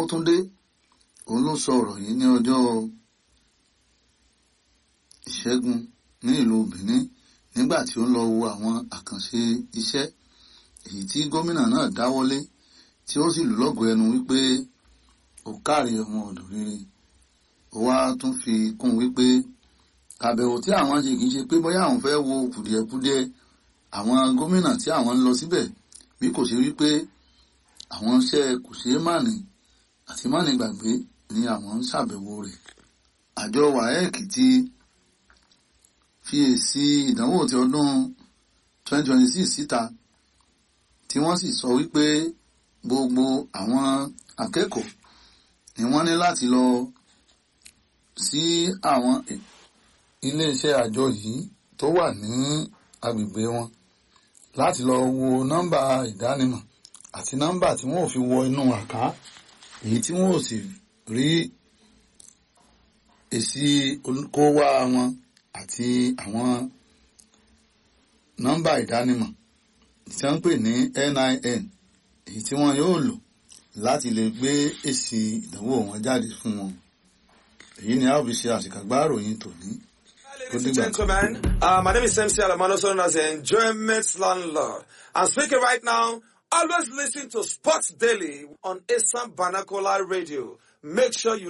Babátúndé òun ló sọ ọ̀rọ̀ yìí ní ọjọ́ ìṣẹ́gun ní ìlú Benin nígbà tí ó ń lọ wo àwọn àkànṣe iṣẹ́ èyí tí gómìnà náà dáwọ́lé tí ó sì lù lọ́gọ̀ ẹnu wípé ó káre ọmọ ọ̀dọ̀ rere ó wá tún fi kún wípé àbẹ̀wò tí àwọn ṣe kìí ṣe pé bóyá àwọn fẹ́ wo kùdìẹ̀kudiẹ àwọn gómìnà tí àwọn ń lọ síbẹ̀ bí kò ṣe wípé àwọn iṣẹ́ kò ṣeé mànì àti mànì gbàgbé ni àwọn ń ṣàbẹ̀wò rẹ̀ àjọ WAEC ti fi èsì ìdánwò ti ọdún 2026 síta tí wọ́n sì sọ wípé gbogbo àwọn akẹ́kọ̀ọ́ ni wọ́n ní láti lọ sí àwọn iléeṣẹ́ àjọ yìí tó wà ní agbègbè wọn láti lọ wo nọ́mbà ìdánimọ̀ àti nọ́mbà tí wọ́n ò fi wọ inú àká èyí tí wọ́n ò sì rí èsì kówá wọn àti àwọn nọ́mbà ìdánimọ̀ tí wọ́n ń pè ní NIN èyí tí wọ́n yóò lò láti lè gbé èsì ìdánwò wọn jáde fún wọn èyí ni a ó fi ṣe àṣìkàgbá ìròyìn tòní. Ladies and gentlemen, uh, my name is MC Alamano, known as the Enjoyment Landlord. I'm speaking right now. Always listen to Sports Daily on Assam Banakola Radio. Make sure you